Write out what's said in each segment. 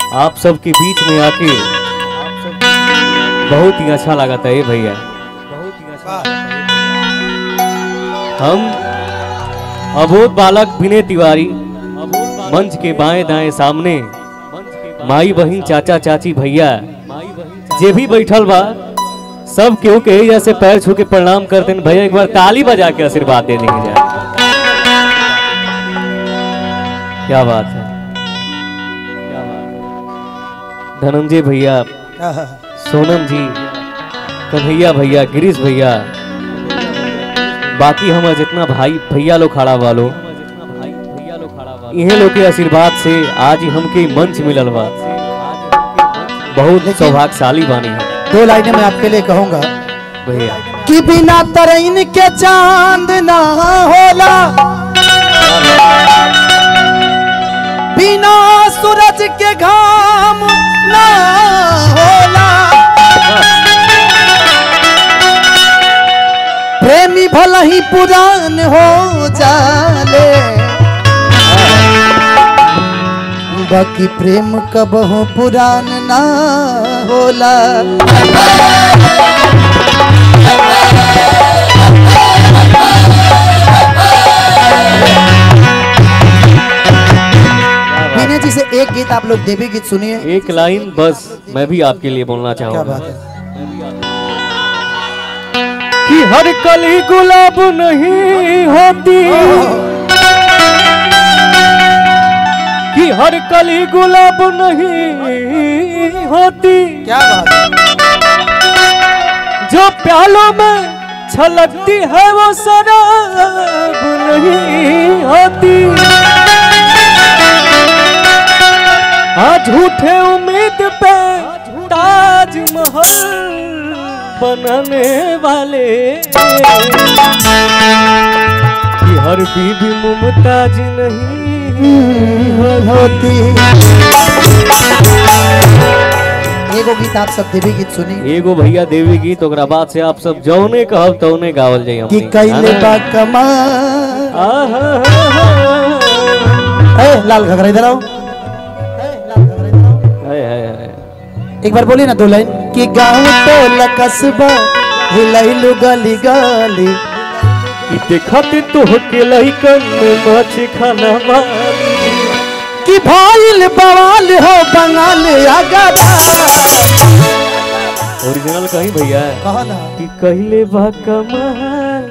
आप सबके बीच में आके बहुत ही अच्छा लगा था ये भैया हम अबोध बालक विनय तिवारी मंच के बाएं दाएं सामने माई बहन चाचा चाची भैया जे भी बैठल बा सब केहू के जैसे पैर छू के प्रणाम करते हैं भैया एक बार ताली बजा के आशीर्वाद दे देंगे जा क्या बात है क्या बात है। धनंजय भैया सोनम जी कन्हैया भैया गिरीश भैया बाकी हमारे जितना भाई भैया लोग खड़ा वालो इहे लोग के आशीर्वाद से आज ही हमके मंच मिलल बा बहुत सौभाग्यशाली बानी हम दो लाइनें मैं आपके लिए कहूंगा भैया कि बिना तरैन के चांद ना होला बिना सूरज के घाम ना होला प्रेमी भला ही पुरान हो जाले बाकी प्रेम कबहू पुरान ना होला विनय जी से एक गीत आप लोग देवी गीत सुनिए एक लाइन बस मैं भी आपके लिए बोलना क्या चाहूंगा बात है कि हर कली गुलाब नहीं होती कि हर कली गुलाब नहीं होती क्या बात है जो प्यालों में छलकती है वो शराब नहीं होती आज झूठे उम्मीद पे ताजमहल बनाने वाले कि हर बीबी मुमताज नहीं होती एगो गीत आप सब देवी गीत सुनी एगो भैया देवी गीत ओकरा बाद से आप सब जौने कहब तौने गावल जाई कि हमनी कैले बा कमाल आहा ए, लाल घगरा इधर आओ ए, लाल घगरा इधर आओ। हाय हाय हाय एक बार बोलिए ना दो लाइन कि गाँव टोला कस्बा हिलैलु गली गली ई देखत तो के लइकन में मछ खाना वाली कि भाईल बवाल हो बंगाल अगरा ओरिजिनल कहीं भैया कहा ना कि कहले बा कमाल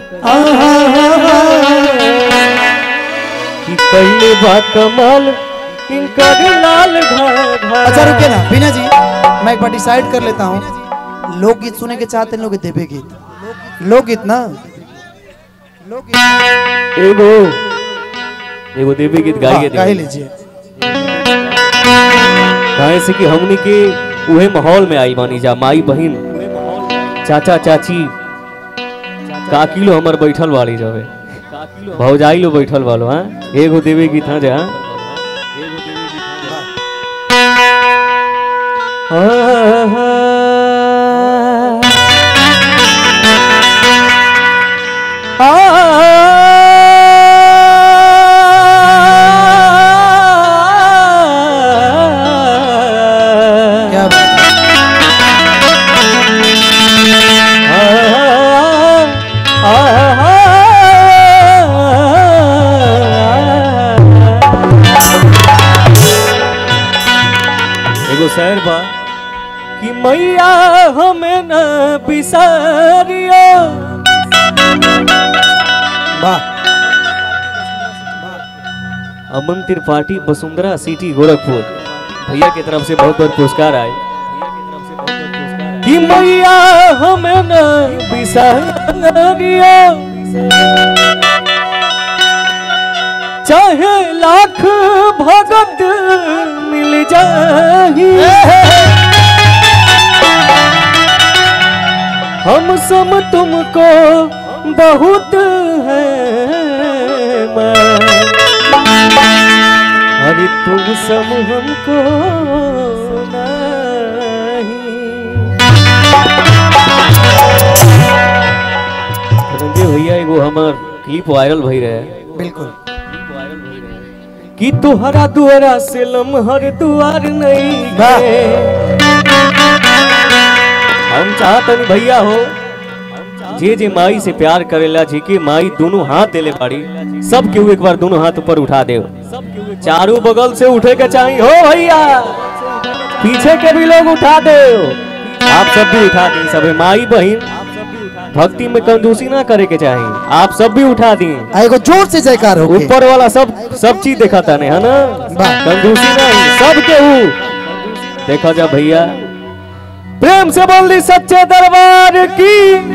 कि कहले बा कमाल इनकर लाल घाघरा अच्छा रुके ना बीना जी मैं एक बार डिसाइड कर लेता हूँ लोकगीत सुने के चाहते हैं लोग देवे गीत लोकगीत ना लोकगीत एगो एगो देवी गीत गाइए हाँ, गा ही लीजिए काहे से कि हमनी के उहे माहौल में आई मानी जा माई बहिन चाचा चाची काकी लो हमर बैठल वाली जवे भौजाई लो बैठल वालो हाँ एगो देवी गीत हाँ जा क्या बात है? एगो शहर बा कि मैया हमें न बिसारियो वाह अमन त्रिपाठी वसुंधरा सिटी गोरखपुर भैया की तरफ से बहुत बहुत पुरस्कार आए कि मैया हमें न बिसारियो चाहे लाख भगत मिल जाही हम सम तुमको बहुत है मैं अरे तुम सम हमको नहीं धनंजय भैया एगो हमार क्लिप वायरल भई रहे बिल्कुल कि तुहरा दुआरा से लमहर दुआर नहीं वाह। है हम चाहतन भैया हो जे जे माई से प्यार करेला जी के माई दोनों हाथ देले बाड़ी सब केहू एक बार दोनों हाथ ऊपर उठा दे चारों बगल से उठे के चाहिए हो भैया पीछे के भी लोग उठा दे आप सब भी उठा दें सब माई बहन भक्ति में कंजूसी ना करे के चाहिए आप सब भी उठा दी आ एगो जोर से जयकार हो ऊपर वाला सब सब चीज देखा था है ना वाह। कंजूसी नहीं सब केहू देखा जा भैया प्रेम से बोल दी सच्चे दरबार की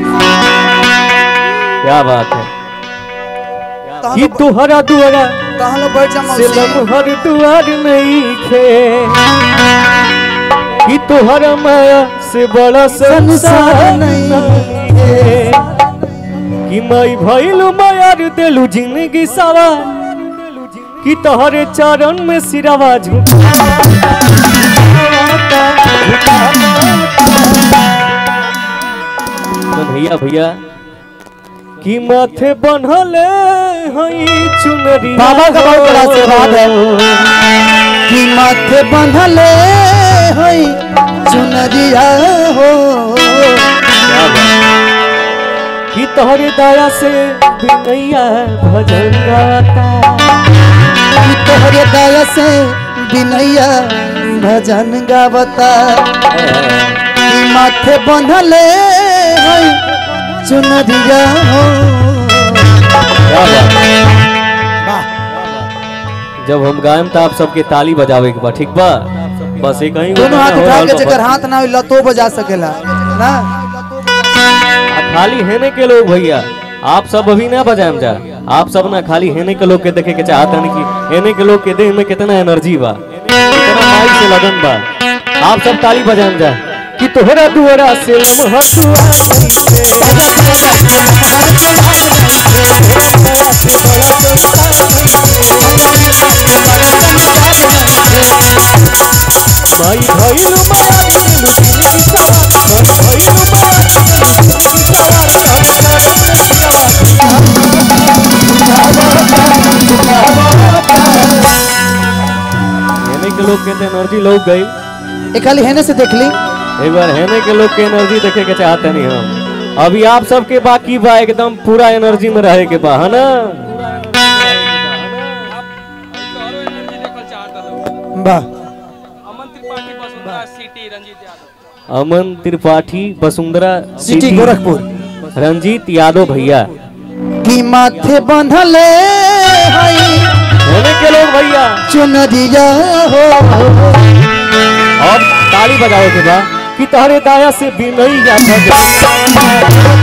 क्या बात है कि तुहरा दुआरा तहां लोग बैठ जा से मौसी लमहर दुआर नहीं खे कि तुहरा माया से बड़ा संसार नहीं खे कि माई भइलु मायार देलु जिंदगी सवार कि तोहरे चरण में सिरवा झुका तो भैया भैया कि माथे बनहले हई चुनरी बाबा का बहुत बड़ा आशीर्वाद है। कि माथे बंधले होई चुनरिया हो कि तोहरे दया से बिनैया भजन गाता कि तोहरे दया से बिनैया भजन गावता कि माथे बंधले होई चुनरिया हो क्या बात है? वाह जब हम गायम तो आप सबके ताली बजावे के बा ठीक बा बस एक ही दोनों हाथ उठा के जेकर हाथ ना होला तो बजा सकेला ना खाली हेने के लोग भैया आप सब अभी ना बजाएम जा आप सब ना खाली हेने के लोग के देखे के चाहत हन कि हेने के लोग के देह में कितना एनर्जी बा कितना माइक से लगन बा आप सब ताली बजाएम जा कि तोहरा दुआरा से लमहर दुआर माई भइलु माया दिलु जिंदगी सवार मन भइलु माया दिलु जिंदगी सवार हर चरण में सवार हेने के लोग कहते एनर्जी लोग गई एक खाली हेने से देख ली एक बार हेने के लोग के एनर्जी देखे के चाहते नहीं हम अभी आप सबके बाकी बा एकदम पूरा एनर्जी में रहे के बा है ना वाह अमन त्रिपाठी वसुंधरा सिटी रंजीत यादव अमन त्रिपाठी वसुंधरा सिटी गोरखपुर रंजीत यादव भैया कि माथे बंधले हई हेने के लोग भैया चुनरिया हो और ताली बजाओ के बा कि तोहरे दाया से बिनैया भजन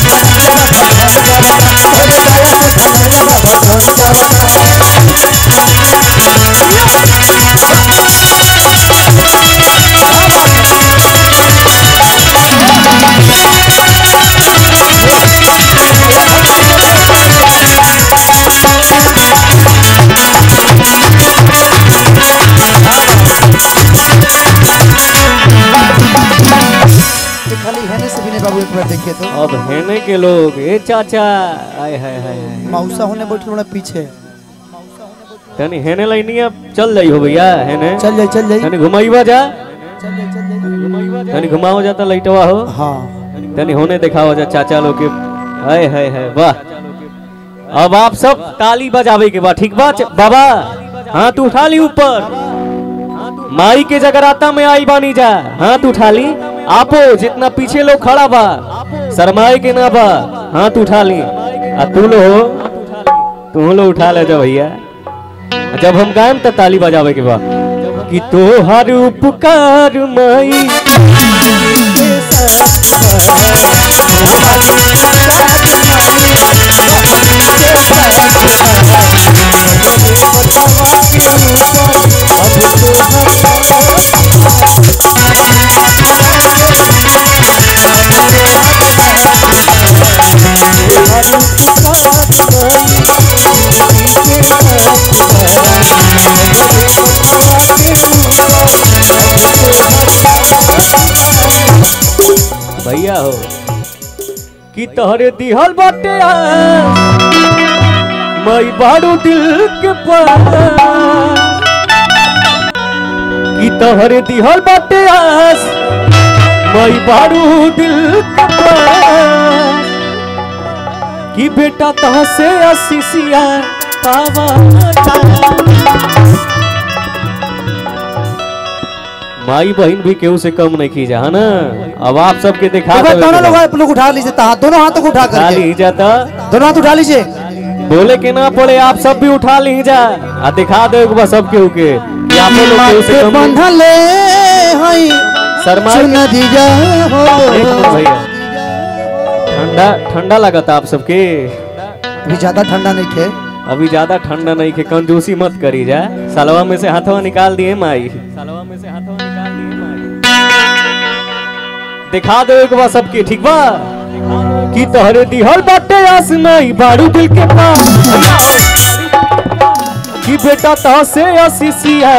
ये खाली हेने से भी नहीं बाबू एक बार देखिए तो अब हेने के लोग ए चाचा आय हाय हाय हाय मौसा होने बैठे थोड़ा पीछे तनी हेने लाइनी अब चल जाई हो भैया हेने चल जाई चल जाई तनी घुमाईबा जा चल जाई चल जाई तनी घुमाओ जाता लाइटवा हो हाँ तनी होने दिखाओ जा चाचा लोग के हाय हाय हाय वाह अब आप सब ताली बजावे के बाद ठीक बा च- बाबा हाथ उठा ली ऊपर माई के जगराता में आई बानी जा हाथ उठा ली आपो जितना पीछे लोग खड़ा बा शरमाए के ना बा हाथ उठा ली आ तू लो तू लो उठा ले जा भैया जब हम गायम तो ताली बजावे के बा कि तोहार उपकार माई भैया हो कि तोहरे दिहल बाटे आ मई बारू दिल के पास कि तोहरे दिहल बाटे आस मई बारू दिल के पास कि बेटा तह से असीसिया पावा माई बहन भी केहू से कम नहीं की जा है ना अब आप सबके दिखा एक बार देवे दोनों के लोग बा। आप लोग उठा लीजिए ता- दोनों हाथों को उठा उठा करके ली जाता दोनों हाथ उठा लीजिए बोले के ना पड़े आप सब भी उठा ली जा आ दिखा दो एक बार सब केहू के कि आप लोग केहू से माथे कम नहीं। बंधले हई शर्मा के- चुनरिया हो एक मिनट भैया ठंडा ठंडा लगता आप सबके अभी ज्यादा ठंडा नहीं थे अभी ज्यादा ठंडा नहीं के कंजूसी मत करी जा सलवा में से हाथवा निकाल दिए माई सलवा में से हाथवा निकाल दिए माई दिखा दो एक बार सबके ठीक बा कि तोहरे दिहल बाटे आसमाई बारू दिल के पास कि बेटा तो से असीसिया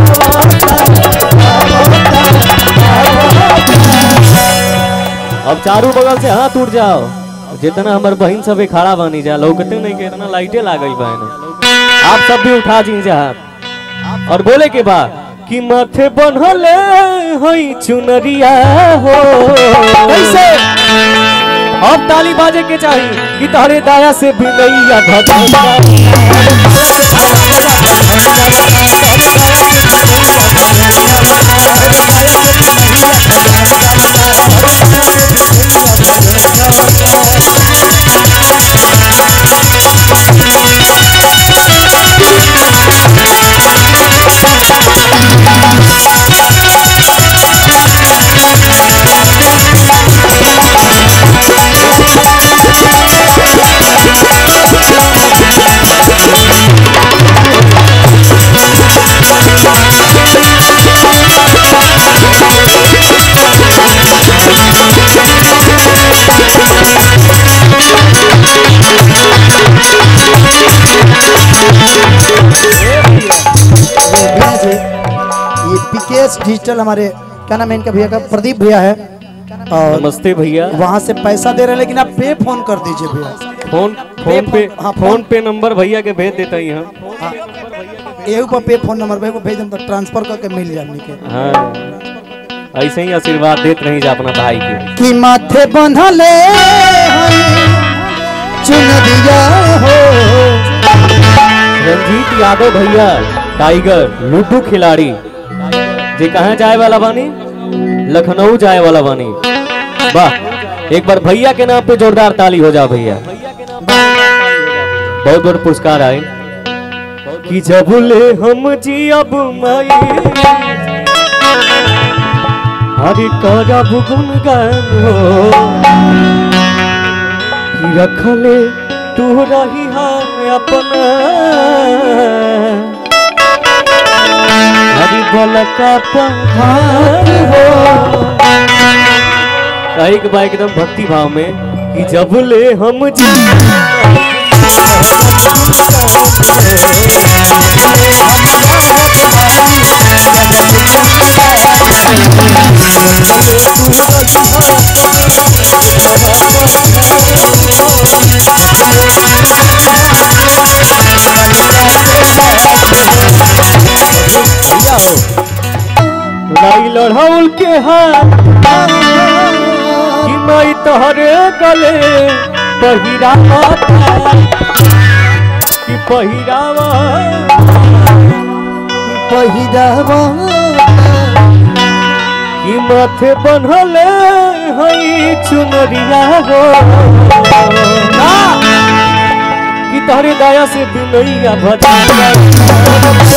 अब चारों बगल से हाथ उठ जाओ जितना हमार बहन सब खड़ा बनी जा लौकते नहीं के इतना लाइटे लागल बहन आप सब भी उठा जी जा हाथ और बोले के बाद कि माथे बनहले हई चुनरिया हो कैसे अब ताली बाजे के चाहिए कि तोहरे दाया से बिलैया भजन भैया जी ये पीकेएस डिजिटल हमारे क्या नाम है इनका भैया का प्रदीप भैया है और नमस्ते भैया वहाँ से पैसा दे रहे हैं लेकिन आप पे फोन कर दीजिए भैया फोन फोन पे हाँ, फोन पे नंबर भैया के भेज देते ही हम एहू पर पे फोन नंबर भाई को भेज दें तो ट्रांसफर करके मिल जाने के हाँ ऐसे ही आशीर्वाद देते रही जा अपना भाई के कि माथे बंधले चुनरिया हो रंजीत यादव भैया टाइगर लूडो खिलाड़ी जे कहाँ जाए वाला बानी लखनऊ जाए वाला बानी वाह एक बार भैया के नाम पे जोरदार ताली हो जा भैया बहुत बहुत पुरस्कार आए कि जब ले हम जी अब माई हरि करब गुणगान हो कि रखले तू रही है अपना हरि बल का पहाड़ हो कही के बा एकदम भक्ति भाव में कि जब ले हम जी भैया हो लाई लड़ाउल के हाथ कि मैं तोहरे गले पहिरावा कि पहिरावा पहिरावा कि माथे बनहले हई चुनरिया हो कि तोहरे दया से बिनैया भजा